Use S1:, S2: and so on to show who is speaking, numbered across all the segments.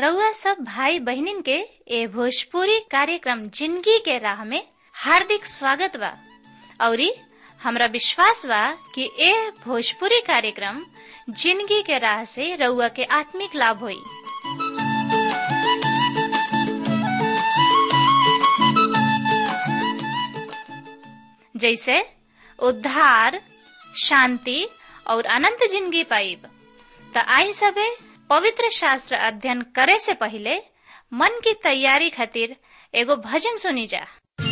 S1: रउआ सब भाई बहिनीन के ए भोजपुरी कार्यक्रम जिंदगी के राह में हार्दिक स्वागत बा औरी हमरा विश्वास बा कि ए भोजपुरी कार्यक्रम जिंदगी के राह से रउआ के आत्मिक लाभ होई जैसे उद्धार शांति और अनंत जिंदगी पाइब त आई सबे पवित्र शास्त्र अध्ययन करे से पहले मन की तैयारी खातिर एगो भजन सुनी जा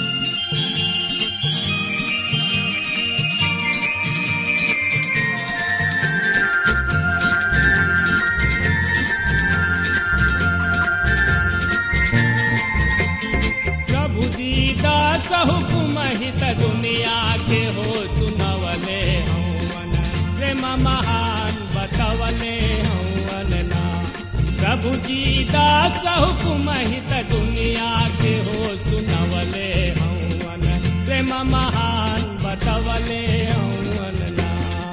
S2: प्रभु दीदा हुकुम हित दुनिया के हो सुनवले हवन प्रेम महान बतवले हवन ना प्रभु दीदा हुकुम हित दुनिया के हो सुनवले हवन प्रेम महान बतवले हवन ना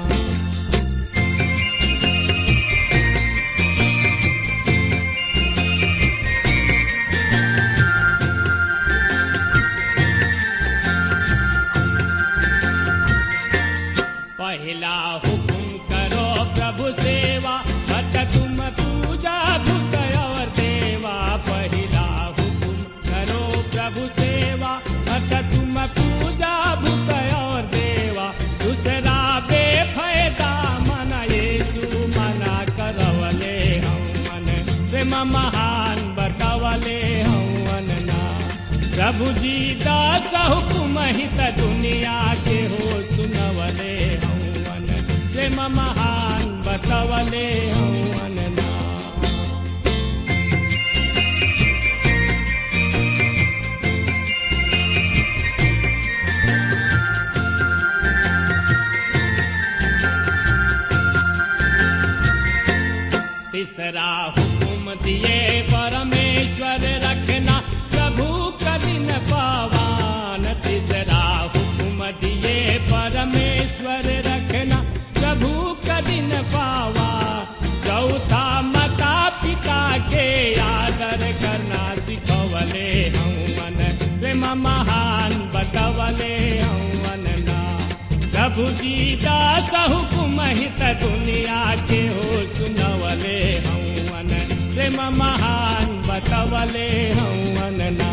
S2: पहला हुकुम करो प्रभु सेवा भट तुम पूजा भूत और देवा पहला हुकुम करो प्रभु सेवा भट तुम पूजा भूत और देवा दूसरा बेफायदा मन येसु मना करवले हम मन प्रेम महान बतवले हम ना प्रभु जी दास हुकुम हित दुनिया के हो सुनवले हवन प्रेम महान बतवले हवन ना तीसरा हुकुम दिए परमेश्वर रखना प्रभु कदिन पावान तीसरा हुकुम दिए परमेश्वर रखना प्रभु कदिन पावा चौथा माता पिता के आदर करना सिखवले हवन प्रेम महान बतवले हवन ना प्रभु जी दास हुकुम हित दुनिया के हो सुनवले हवन प्रेम महान बतवले हवन ना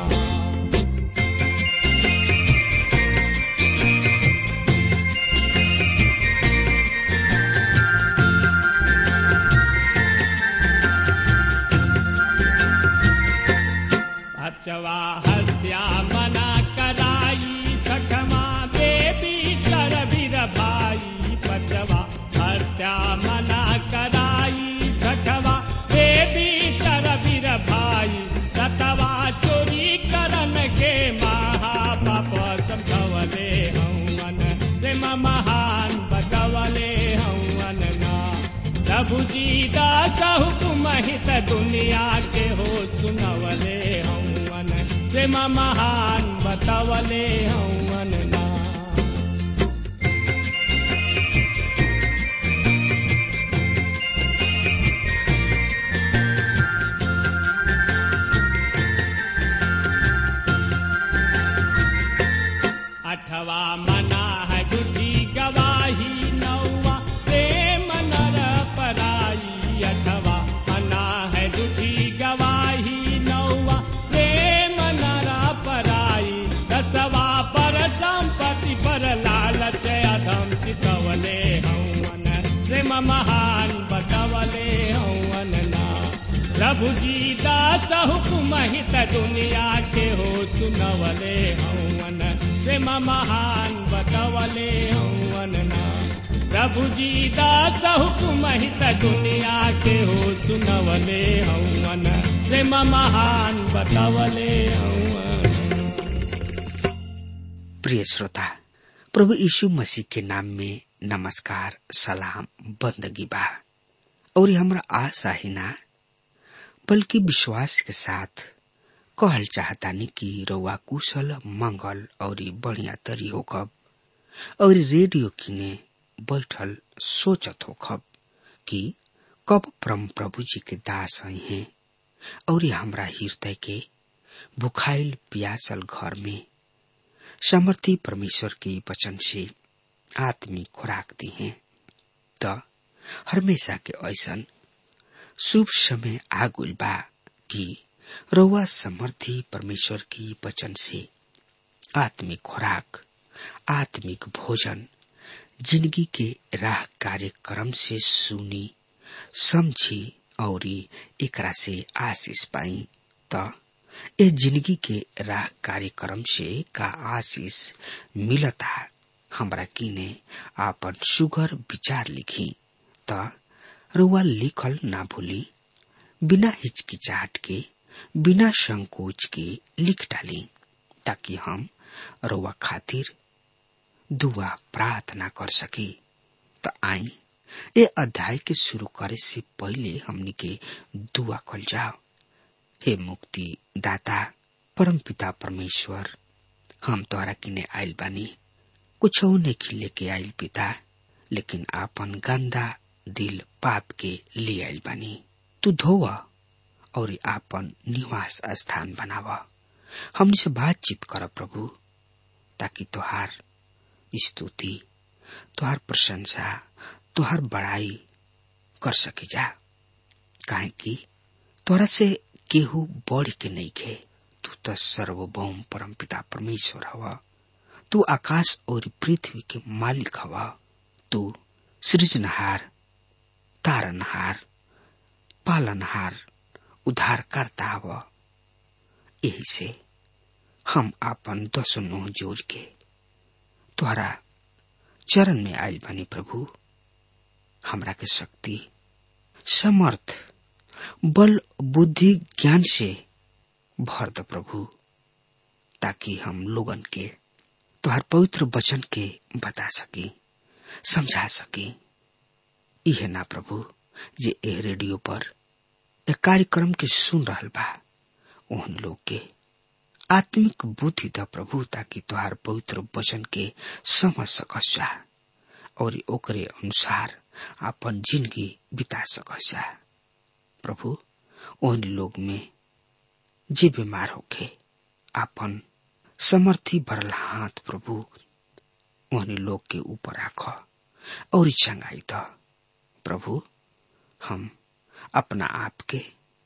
S2: अचवा हत्या मना कराई छठमा देवी कर वीर भाई पचवा हत्या मना कराई छठवा देवी कर वीर भाई सतवा चोरी करन के महापाप समझवले हवन प्रेम महान बतवले हवन ना प्रभु जी दास हुकुम हित दुनिया के हो सुनवले हवन प्रेम महान बतवले हवन ना अठवा मना है झूठी गवाही नौवा प्रेम नर पराई अठवा मना है झूठी गवाही नौवा प्रेम नर पराई दसवा पर संपत्ति पर लालच अधम चितवले हवन प्रेम महान बतवले हवन ना प्रभु जी दास हुकुम हित दुनिया के हो सुनवले हवन प्रेम महान बतवले हवन ना प्रभु जी दास हुकुम हित दुनिया के हो सुनवले हवन प्रेम महान बतवले हवन
S3: प्रिय श्रोता प्रभु यीशु मसीह के नाम में नमस्कार सलाम बंदगी बा और हमरा आशा ही ना बल्कि विश्वास के साथ कहल चाहतानी कि रउआ कुशल मंगल और बढ़िया तरी होकब और रेडियो किने बैठल सोचत होखब कि कब परम प्रभु जी के दास आई हैं और हमरा हृदय के भुखाइल प्यासल घर में समर्थी परमेश्वर के वचन से आत्मिक खुराक दी है त हमेशा के ऐसन शुभ समय आगुल बा कि रउआ समर्थी परमेश्वर की वचन से आत्मिक खुराक आत्मिक भोजन जिंदगी के राह कार्यक्रम से सुनी समझी और एकरा से आशीष पाई त ए जिंदगी के राह कार्यक्रम से का आशीष मिलता हमरा किने आपन सुगर विचार लिखी त रुआ लिखल ना भूली बिना हिचकिचाहट के बिना संकोच के लिख डाली ताकि हम रुआ खातिर दुआ प्रार्थना कर सकी त आई ए अध्याय के शुरू करे से पहले हमनी के दुआ कल जाओ हे मुक्ति दाता परम पिता परमेश्वर हम तोहरा किने आइल बानी कुछ नहीं लेके आइल पिता लेकिन आपन गंदा दिल पाप के ले आइल बानी तू धोव और आपन निवास स्थान बनाव हमनी से बातचीत कर प्रभु ताकि तोहार स्तुति तोहार प्रशंसा तोहार बड़ाई कर सके जा काहे कि तोरा से केहू बढ़ के नहीं खे तू तो सर्वभौम परम पिता परमेश्वर हवा तू आकाश और पृथ्वी के मालिक हवा तू सृजनहार तारनहार पालनहार उद्धारकर्ता हवा यही से हम आपन दसो नुह जोड़ के तोहरा चरण में आयल बनी प्रभु हमरा के शक्ति समर्थ बल बुद्धि ज्ञान से भर द प्रभु ताकि हम लोगन के तुहार पवित्र वचन के बता सकी समझा सकी इहे ना प्रभु जे ए रेडियो पर एक कार्यक्रम के सुन रहल बा उन लोग के आत्मिक बुद्धि द प्रभु ताकि तुहार पवित्र वचन के समझ सकस जा और ओकरे अनुसार अपन जिंदगी बिता सकस जा प्रभु ओहन लोग में जे बीमार होके आपन समर्थी भरल हाथ प्रभु ओहन लोग के ऊपर राख और चंगाई द प्रभु हम अपना आप के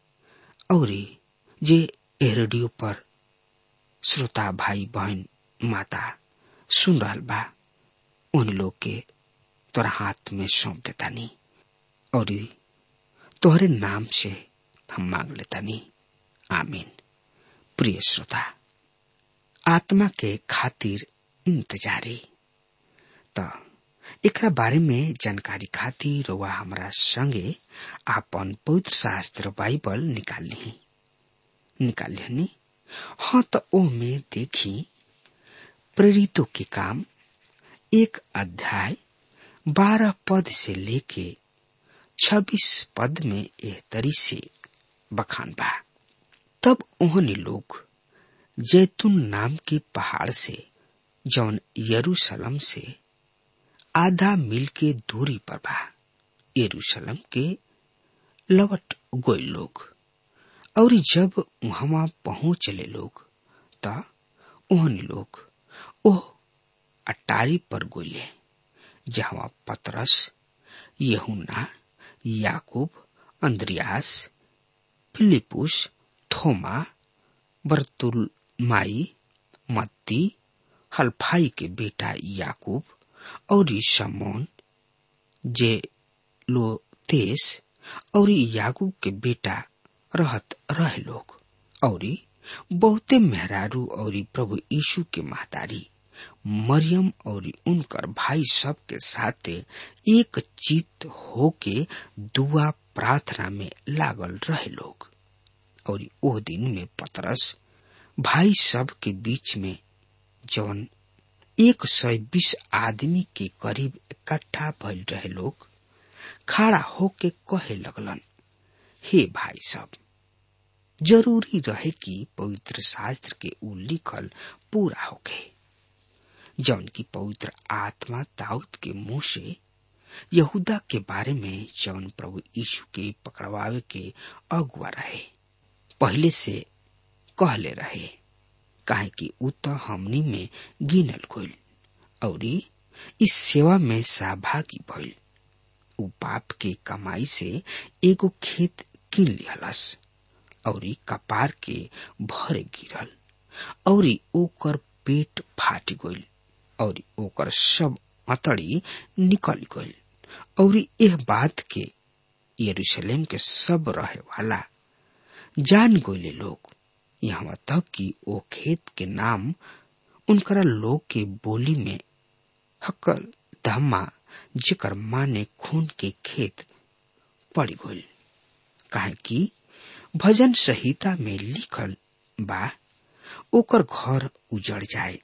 S3: और जे ए रेडियो पर श्रोता भाई बहन माता सुन रहल बा उन लोग के तोरा हाथ में सौंप देता नी और तोहरे नाम से हम मांग लेता नी आमीन प्रिय श्रोता आत्मा के खातिर इंतजारी त एकरा बारे में जानकारी खातिर वह हमरा संगे आपन पवित्र शास्त्र बाइबल निकाल ली निकाल ली हाँ तो ओ में देखी प्रेरितों के काम एक अध्याय बारह पद से लेके छब्बीस पद में एह तरी से बखान बा तब उन्होंने लोग जैतून नाम के पहाड़ से जौन यरूशलेम से आधा मील के दूरी पर बा यरूशलेम के लवट गोय लोग और जब वहां पहुंचले लोग त उन्होंने लोग ओह अटारी पर गोले जहां पतरस यहुना याकूब अंद्रियास फिलिपुस थोमा बर्तुलमाई मत्ती हल्फाई के बेटा याकूब और शमोन जे लोतेस और याकूब के बेटा रहत रहे लोग और बहुते मेहरारू और प्रभु यीशु के महतारी मरियम और उनकर भाई सब के साथ एक चित होके दुआ प्रार्थना में लागल रहे लोग और ओह दिन में पतरस भाई सब के बीच में जौन एक सौ बीस आदमी के करीब इकट्ठा भइल रहे लोग खड़ा होके कहे लगलन हे भाई सब जरूरी रहे कि पवित्र शास्त्र के उ लिखल पूरा होके जौन की पवित्र आत्मा दाऊद के मुंह से यहूदा के बारे में जौन प्रभु यीशु के पकड़वावे के अगुआ रहे पहले से कहले रहे काहे कि उ तो हमनी में गिनल गइल और इस सेवा में सहभागी भइल उ पाप के कमाई से एगो खेत किन लिहलस और कपार के भरे गिरल और ओकर पेट फाट गइल और ओकर सब अतड़ी निकल गइल और यह बात के यरूशलेम के सब रहे वाला जान गइले लोग यहाँ तक कि ओ खेत के नाम उनकरा लोग के बोली में हकल धम्मा जेकर माने खून के खेत पड़ गइल काहे कि भजन संहिता में लिखल बा ओकर घर उजड़ जाए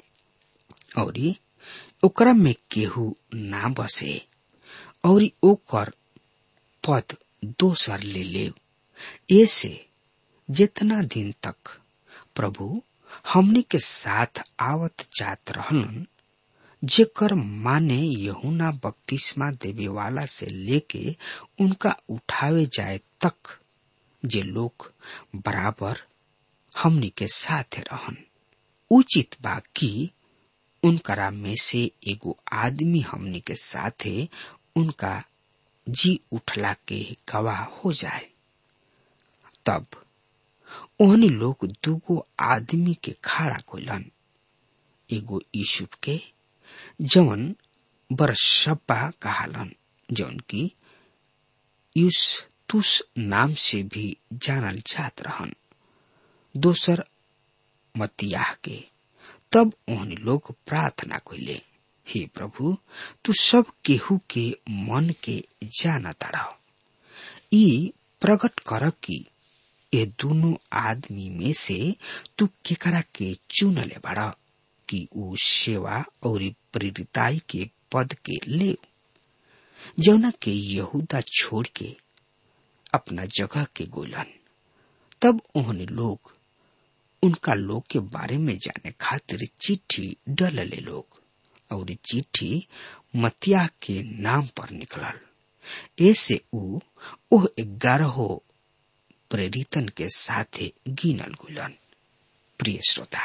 S3: और ओकरा में केहू ना बसे और ओकर पद दोसर ले ले ऐसे जितना दिन तक प्रभु हमनी के साथ आवत जात रहलन जेकर माने यहुना बपतिस्मा देवे वाला से लेके उनका उठावे जाए तक जे लोग बराबर हमनी के साथ रहन उचित बा कि उनकरा में से एगो आदमी हमनी के साथे उनका जी उठला के गवाह हो जाए तब ओहनी लोग दूगो आदमी के खड़ा कोलन एगो यूसुफ के जवन बरसब्बा कहालन जौन की यूस तुस नाम से भी जानल जात रहन दोसर मतियाह के तब ओहनी लोग प्रार्थना कइले हे प्रभु तू सब केहू के मन के जाना ताड़ा ई प्रकट कर कि ये दोनों आदमी में से तू केकरा के चुनले बड़ा कि ऊ सेवा और प्रेरिताई के पद के ले जौना के यहूदा छोड़ के अपना जगह के गोलन तब उन्होंने लोग उनका लोग के बारे में जाने खातिर चिट्ठी डलले लोग और चिट्ठी मतिया के नाम पर निकलल ऐसे ऊ ओह ग्यारह प्रेरितन के साथे गिनल गुलन प्रिय श्रोता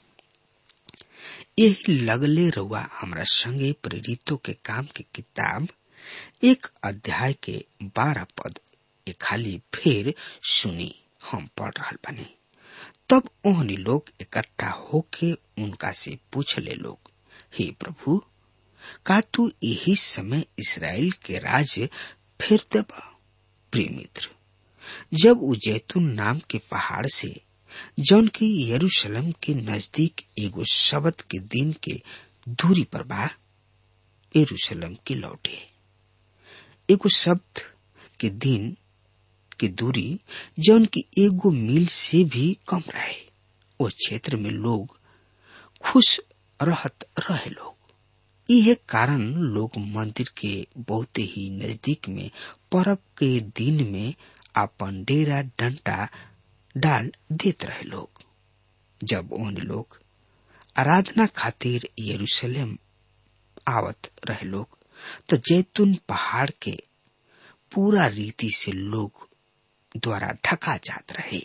S3: यही लगले रउआ हमरा संगे प्रेरितों के काम के किताब एक अध्याय के बारह पद ए खाली फिर सुनी हम पढ़ रहा बने तब ओहनी लोग इकट्ठा होके उनका से पूछले लोग हे प्रभु का तू यही समय इसराइल के राज्य फिर देबा प्रिय मित्र जब उ जैतून नाम के पहाड़ से जौन की यरूशलेम के नजदीक एगो शब्द के दिन के दूरी पर बा यरूशलेम के लौटे एगो शब्द के दिन के दूरी जौन की एगो मील से भी कम रहे वो क्षेत्र में लोग खुश रहत रहे लोग यह कारण लोग मंदिर के बहुत ही नजदीक में पर्व के दिन में अपन डेरा डंटा डाल देत रहे लोग जब उन लोग आराधना खातिर यरूशलेम आवत रहे लोग तो जैतून पहाड़ के पूरा रीति से लोग द्वारा ढका जात रहे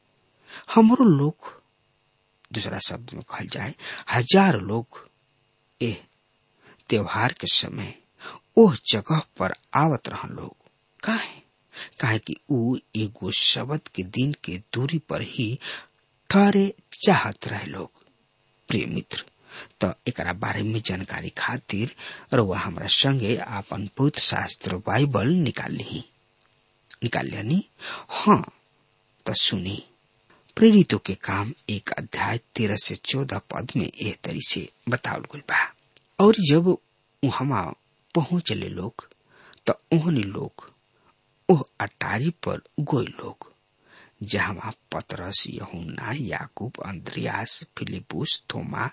S3: हमरो लोग दूसरा शब्द में कहल जाए हजार लोग ए त्योहार के समय ओह जगह पर आवत रहन लोग काहे काहे कि ऊ एगो शब्द के दिन के दूरी पर ही ठहरे चाहत रहे लोग प्रिय मित्र तो एकरा बारे में जानकारी खातिर रउआ हमरा संगे आपन पवित्र शास्त्र बाइबल निकाल ली निकाल लियानी हाँ तो सुनी प्रेरितों के काम एक अध्याय तेरह से चौदह पद में एह तरी से बतावल गई बा और जब वहां पहुंचले लोग तो उन्होंने लोग ओह अटारी पर गोई लोग जहां पतरस यहुना याकूब अंद्रियास फिलिपुस थोमा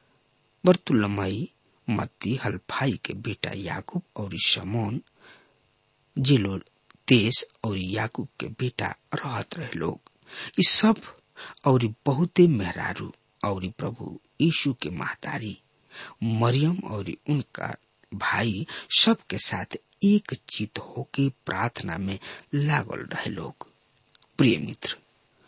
S3: बर्तुलमई मत्ती हल्फाई के बेटा याकूब और शमोन जिलो देश और याकूब के बेटा रहत रहे लोग इस सब और बहुते मेहरारू और प्रभु यीशु के महतारी मरियम और उनका भाई सब के साथ एक चित होके प्रार्थना में लागल रहे लोग प्रिय मित्र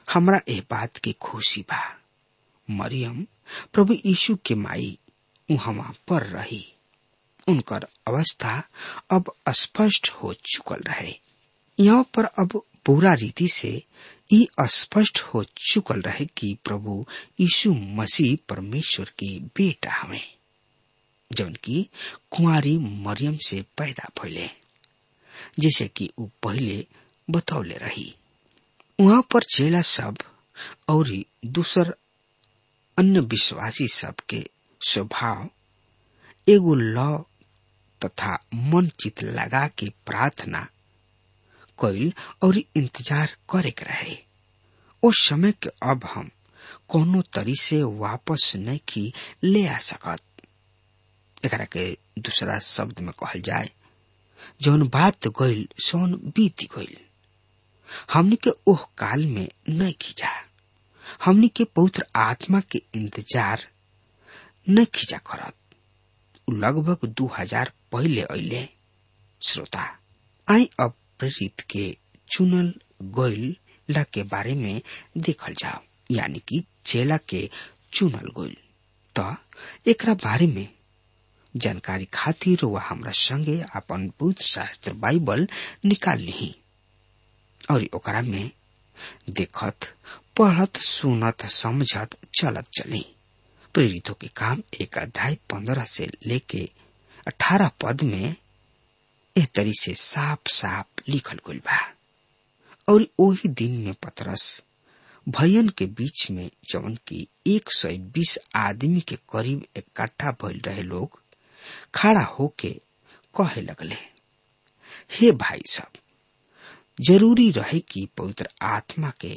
S3: हमरा एह बात के खुशी बा मरियम प्रभु यीशु के माई उहवा पर रही उनकर अवस्था अब स्पष्ट हो चुकल रहे यहाँ पर अब पूरा रीति से ई स्पष्ट हो चुकल रहे कि प्रभु यीशु मसीह परमेश्वर के बेटा हवे जौन की कुंवारी मरियम से पैदा भइले जैसे कि ऊ पहले बतौले रही वहां पर चेला सब और दूसर अन्य विश्वासी सब के स्वभाव एगो लौ तथा मन चित लगा के प्रार्थना कैल और इंतजार करे के रहे उस समय के अब हम कोनो तरी से वापस नहीं की ले आ सकत एकरा के दूसरा शब्द में कहल जाए जौन बात गईल सोन बीत गईल हमनी के ओह काल में नहीं खींचा हमनी के पवित्र आत्मा के इंतजार नहीं खींचा करत लगभग दू हजार पहले अले श्रोता आई अब प्रेरित के चुनल गईल ला के बारे में देखल जाओ यानी कि चेला के चुनल गईल तो एकरा बारे में जानकारी खातिर वह हमरा संगे अपन बुद्ध शास्त्र बाइबल निकाल ली और ओकरा में देखत पढ़त सुनत समझत चलत चली प्रेरितों के काम एक अध्याय पंद्रह से लेके अठारह पद में एह तरी से साफ साफ लिखल गई बा और वही दिन में पतरस भयन के बीच में जवन की एक सौ बीस आदमी के करीब इकट्ठा भइल रहे लोग खड़ा होके कहे लगले हे भाई सब जरूरी रहे कि पवित्र आत्मा के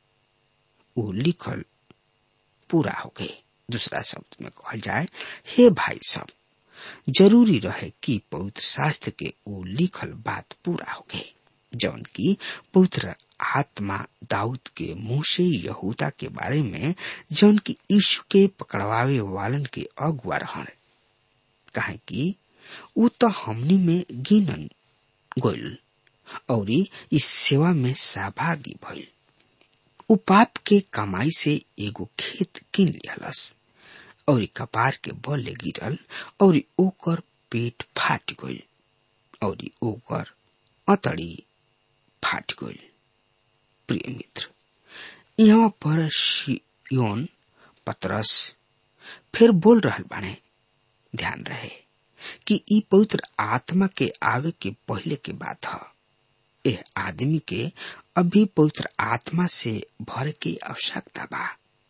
S3: वो लिखल पूरा हो गए दूसरा शब्द में कहल जाए हे भाई सब जरूरी रहे कि पवित्र शास्त्र के वो लिखल बात पूरा हो गए जौन की पवित्र आत्मा दाऊद के मुंह से यहूदा के बारे में जौन की यीशु के पकड़वावे वालन के अगुआ रहन कहे कि ऊ तो हमनी में गिनन गोल और इस सेवा में सहभागी भइल ऊ पाप के कमाई से एगो खेत किन लिहलस और कपार के बल गिरल और ओकर पेट फाट गइल और ओकर अतड़ी फाट गइल प्रिय मित्र यहाँ पर शियोन पतरस फिर बोल रहल बाणे ध्यान रहे कि ई पवित्र आत्मा के आवे के पहले के बात है यह आदमी के अभी पवित्र आत्मा से भर की आवश्यकता बा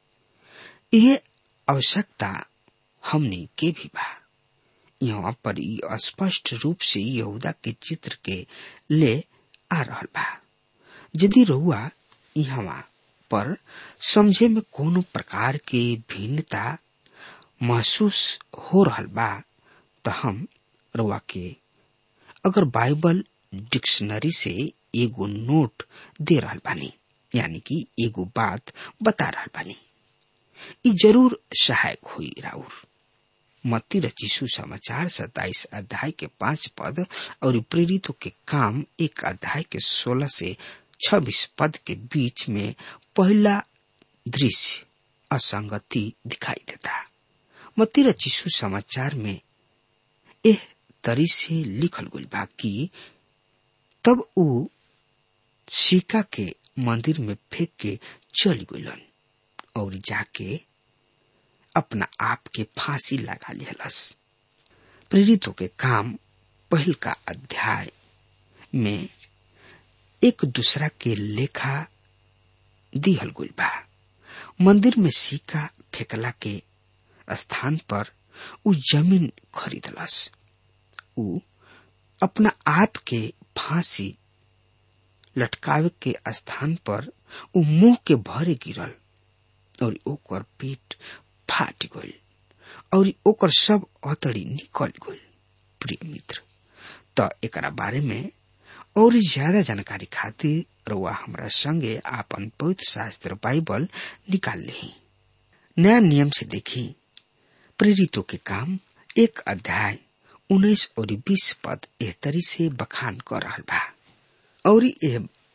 S3: यह आवश्यकता हमने के भी बा यहाँ पर स्पष्ट रूप से यहूदा के चित्र के ले आ रहल बा यदि रहुआ यहाँ पर समझे में कोनो प्रकार के भिन्नता महसूस हो रहल बा तो हम रुआ के अगर बाइबल डिक्शनरी से एगो नोट दे रहल बानी यानी कि एगो बात बता रहल बानी ई जरूर सहायक हुई राउर मत्ती रचिसु समाचार सताइस अध्याय के पांच पद और प्रेरितों के काम एक अध्याय के सोलह से छब्बीस पद के बीच में पहला दृश्य असंगति दिखाई देता मत्ती रचिसु समाचार में एह तरी से लिखल गई बा कि तब ऊ सिक्का के मंदिर में फेंक के चल गलन और जाके अपना आप के फांसी लगा लिहलस प्रेरितों के काम पहल का अध्याय में एक दूसरा के लेखा दिहल गई बा मंदिर में सिक्का फेंकला के स्थान पर उ जमीन खरीदलस उ अपना आप के फांसी लटकावे के स्थान पर उ मुंह के भरे गिरल और ओकर पेट फाट गइल और ओकर सब अतड़ी निकल गइल प्रिय मित्र त एकरा बारे में और ज्यादा जानकारी खातिर रउआ हमरा संगे आपन पवित्र शास्त्र बाइबल निकाल ली नया नियम से देखी प्रेरितों के काम एक अध्याय उन्नीस और बीस पद एह तरी से बखान कर रहा बा और यह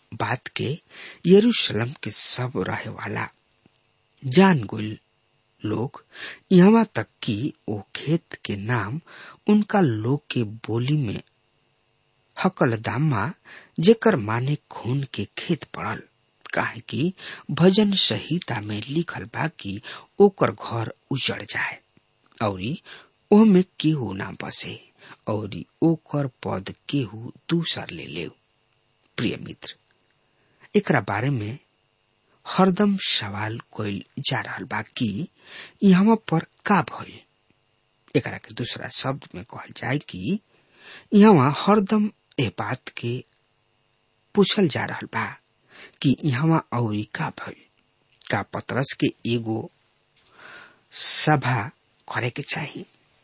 S3: बात के यरूशलेम के सब रहे वाला जान गुल लोग यहाँ तक कि वो खेत के नाम उनका लोग के बोली में हकलदामा जेकर माने खून के खेत पड़ल काहे कि भजन संहिता में लिखल बा कि ओकर घर उजड़ जाए और ओमे केहू ना बसे और ओकर पद केहू दूसर ले ले प्रिय मित्र एकरा बारे में हरदम सवाल कोइल जा रहा बा कि यहाँ पर का भइल एकरा के दूसरा शब्द में कहल जाए कि यहाँ हरदम ए बात के पूछल जा रहा बा कि यहाँ और का भइल का पतरस के एगो सभा करे के चाहिए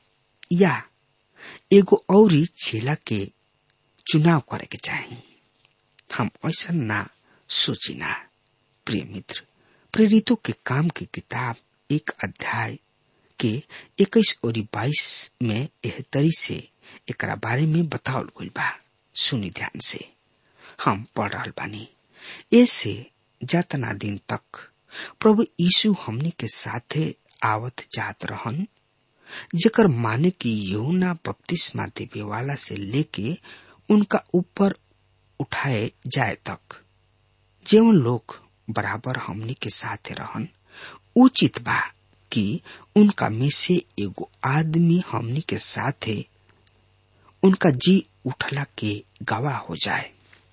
S3: या एगो औरी चेला के चुनाव करे के चाहिए हम ऐसा ना सोची ना प्रिय मित्र प्रेरितों के काम की किताब एक अध्याय के इक्कीस और बाईस में एह तरी से एकरा बारे में बतावल गइल बा सुनी ध्यान से हम पढ़ रहा बानी ऐसे जतना दिन तक प्रभु यीशु हमनी के साथे आवत जात रहन जेकर माने की यहुना बपतिस्मा देवे वाला से लेके उनका ऊपर उठाए जाए तक जेवन लोग बराबर हमनी के साथे रहन उचित बा कि उनका में से एगो आदमी हमनी के साथे उनका जी उठला के गवाह हो जाए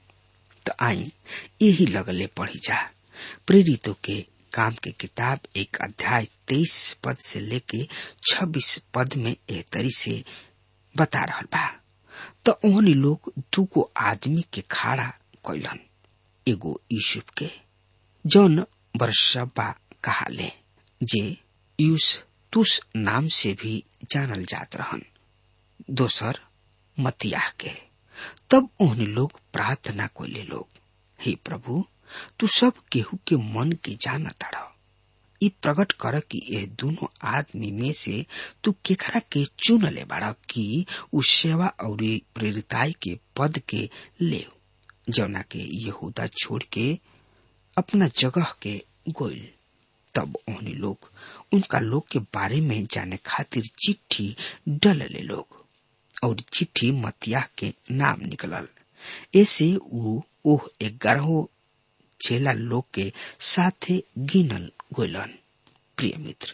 S3: तो आई यही लगले पढ़ी जा प्रेरितों के काम के किताब एक अध्याय तेईस पद से लेके छब्बीस पद में एह तरी से बता रहा बा तो ओहनी लोग दूगो आदमी के खाड़ा कैलन एगो यूसुफ के जौन बरसबा कहाले जे यूस तुस नाम से भी जानल जात रहन दोसर मतियाह के तब ओहनी लोग प्रार्थना कोले लोग हे प्रभु तू सब केहू के मन के जाना ताड़ ई प्रकट कर कि ये दोनों आदमी में से तू केकरा के चुन ले बाड़ा कि उ सेवा और प्रेरिताई के पद के ले जौना के यहूदा छोड़ के अपना जगह के गोइल तब ओहनी लोग उनका लोग के बारे में जाने खातिर चिट्ठी डल ले लोग और चिट्ठी मतिया के नाम निकलल ऐसे उ ओह ग्यारह चेला लोग के साथे गिनल गोलन प्रिय मित्र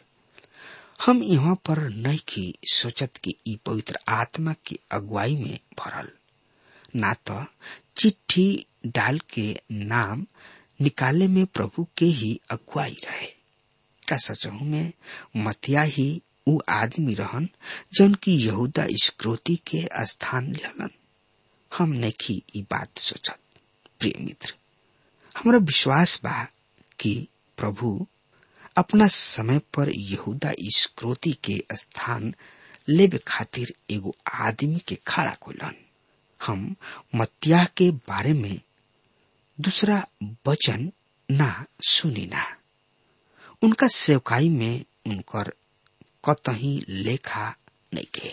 S3: हम यहाँ पर नहीं की सोचत कि ई पवित्र आत्मा की अगुवाई में भरल ना तो चिट्ठी डाल के नाम निकाले में प्रभु के ही अगुवाई रहे का सचहू में मतिया ही उ आदमी रहन जौन की यहूदा स्क्रोती के स्थान लेलन हम नहीं ई बात सोचत प्रिय मित्र हमरा विश्वास बा कि प्रभु अपना समय पर यहूदा स्क्रोती के स्थान लेबे खातिर एगो आदमी के खड़ा कोलन हम मत्याह के बारे में दूसरा वचन ना सुनी ना उनका सेवकाई में उनकर कतही लेखा नहीं के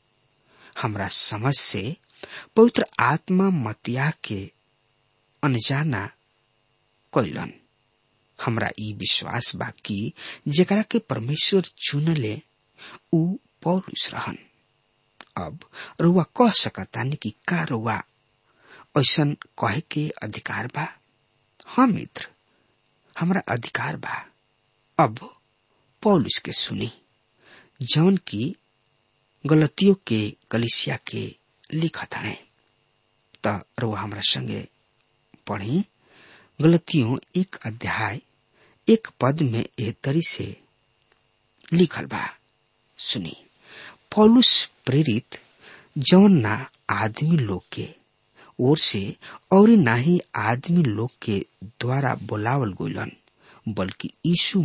S3: हमरा समझ से पवित्र आत्मा मतिया के अनजाना कैलन हमरा ई विश्वास बा कि जेकरा के परमेश्वर चुनले उ पौरुष रहन अब रुआ कह सकतानी कि का रुआ ऐसन कहे के अधिकार बा हाँ मित्र हमरा अधिकार बा अब पौलुस के सुनी जौन की गलतियों के कलिसिया के लिखत है त रुआ हमरा संगे पढ़ी गलतियों एक अध्याय एक पद में एह तरी से लिखल बा सुनी पौलुस प्रेरित जौन ना आदमी लोग के ओर से और ना ही आदमी लोग के द्वारा बोलावल गोलन बल्कि यीशु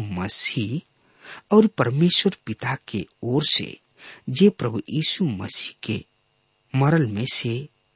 S3: मसीह और परमेश्वर पिता के ओर से जे प्रभु यीशु मसीह के मरल में से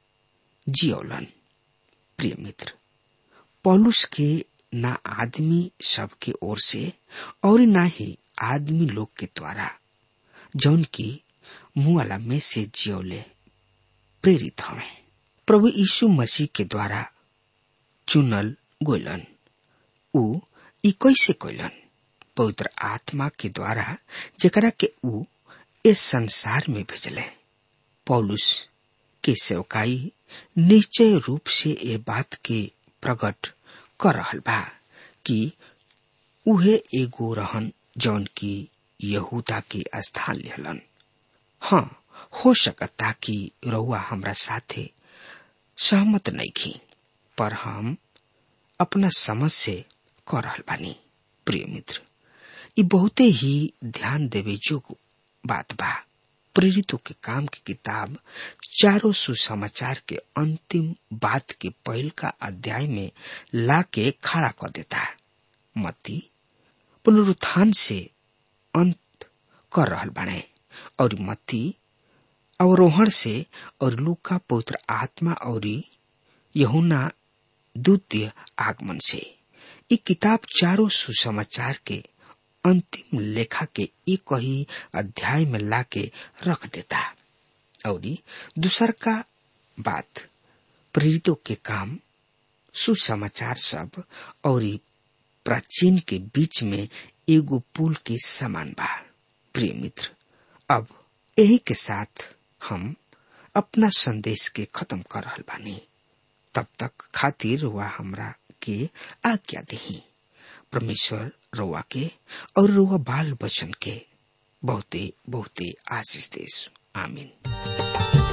S3: जियोलन प्रिय मित्र पौलुस के ना आदमी सबके ओर से और ना ही आदमी लोग के द्वारा जौन की मुआला में से जियोले प्रेरित हमें प्रभु यीशु मसीह के द्वारा चुनल गोलन ऊ ई कैसे कोइलन पवित्र आत्मा के द्वारा जेकरा के ऊ इस संसार में भेजले पौलुस के सेवकाई निश्चय रूप से ये बात के प्रकट कर रहल बा कि उहे एगो रहन जौन की यहूदा के स्थान लेहलन हाँ हो सकता कि रउआ हमरा साथे सहमत नहीं की पर हम अपना समझ से कर रहल बानी प्रिय मित्र ये बहुते ही ध्यान देवे जोग बात बा प्रेरितों के काम की किताब चारों सुसमाचार के अंतिम बात के पहल का अध्याय में लाके खड़ा कर देता है मती पुनरुत्थान से अंत कर रहल बने और मती अवरोहण से और लूका पवित्र आत्मा और यहुना द्वितीय आगमन से ये किताब चारों सुसमाचार के अंतिम लेखा के एक ही अध्याय में लाके रख देता और दूसर का बात प्रेरितों के काम सुसमाचार सब और प्राचीन के बीच में एगो पुल के समान बा प्रिय मित्र अब यही के साथ हम अपना संदेश के खत्म कर रहल बानी तब तक खातिर वह हमरा के आज्ञा दही परमेश्वर रोआ के और रोआ बाल बचन के बहुते बहुते आशीष देश आमीन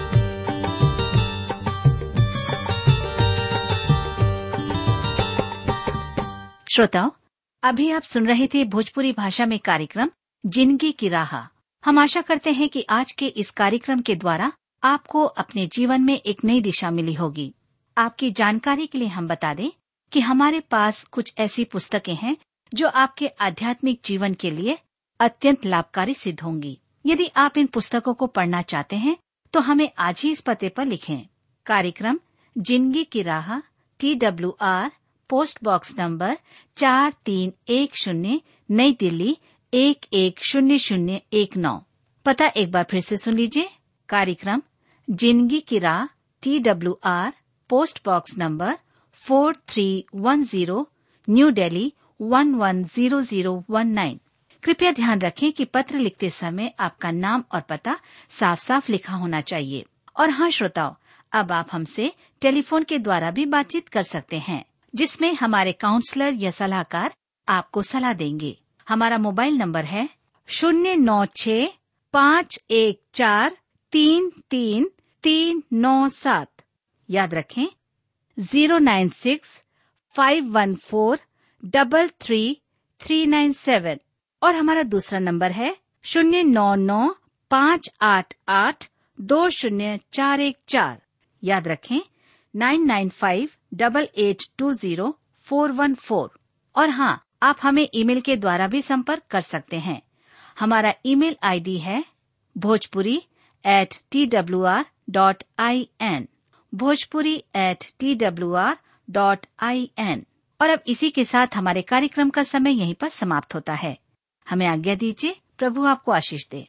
S4: श्रोताओं अभी आप सुन रहे थे भोजपुरी भाषा में कार्यक्रम जिंदगी की राह हम आशा करते हैं कि आज के इस कार्यक्रम के द्वारा आपको अपने जीवन में एक नई दिशा मिली होगी आपकी जानकारी के लिए हम बता दें कि हमारे पास कुछ ऐसी पुस्तकें हैं जो आपके आध्यात्मिक जीवन के लिए अत्यंत लाभकारी सिद्ध होंगी यदि आप इन पुस्तकों को पढ़ना चाहते हैं तो हमें आज ही इस पते पर लिखें कार्यक्रम जिंदगी की राह T W R post box number चार तीन एक शून्य नई दिल्ली एक एक शून्य शून्य एक नौ पता एक बार फिर से सुन लीजिए कार्यक्रम जिंदगी की राह T W R post box number four three one zero new Delhi one one zero zero one nine कृपया ध्यान रखें कि पत्र लिखते समय आपका नाम और पता साफ साफ लिखा होना चाहिए और हाँ श्रोताओं अब आप हमसे टेलीफोन के द्वारा भी बातचीत कर सकते हैं जिसमें हमारे काउंसलर या सलाहकार आपको सलाह देंगे हमारा मोबाइल नंबर है शून्य नौ छ पाँच एक चार तीन तीन तीन नौ सात याद रखें zero nine six five one four double three three nine seven और हमारा दूसरा नंबर है शून्य नौ नौ पाँच आठ आठ दो शून्य चार एक चार याद रखें nine nine five double eight two zero four one four और हाँ आप हमें ईमेल के द्वारा भी संपर्क कर सकते हैं हमारा ईमेल आईडी है Bhojpuri at T W R dot I N Bhojpuri at T W R dot I N और अब इसी के साथ हमारे कार्यक्रम का समय यहीं पर समाप्त होता है हमें आज्ञा दीजिए प्रभु आपको आशीष दे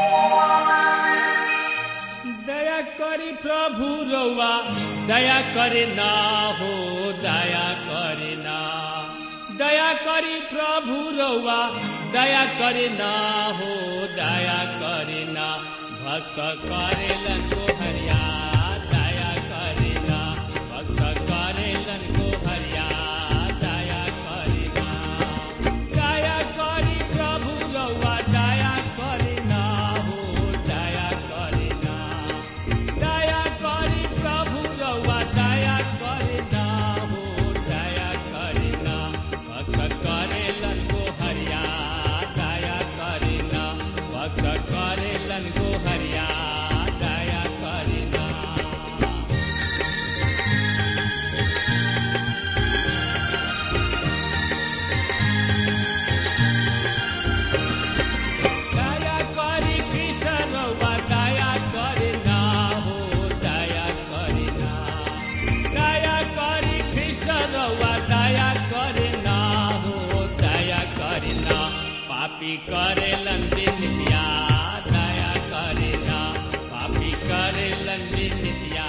S2: दया करी प्रभु रउआ दया करे ना हो दया करे ना दया करी प्रभु रउआ दया करे ना हो दया करे ना भक्त करेलन को हरिया दया करे ना भक्त करेलन को हरिया दया करे ना दया करी प्रभु रउआ दया करे ना हो दया करे ना दया करी प्रभु रउआ दया करे ना हो दया करे ना भक्त करेलन को हरिया दया करे ना भक्त करेलन को हरिया दया करे ना दया करी कृष्ण रउआ दया करे ना हो दया करे ना दया करी कृष्ण रउआ दया करे ना हो दया करे ना पापी करे लंदिन दया करे ना पापी करे लंदिन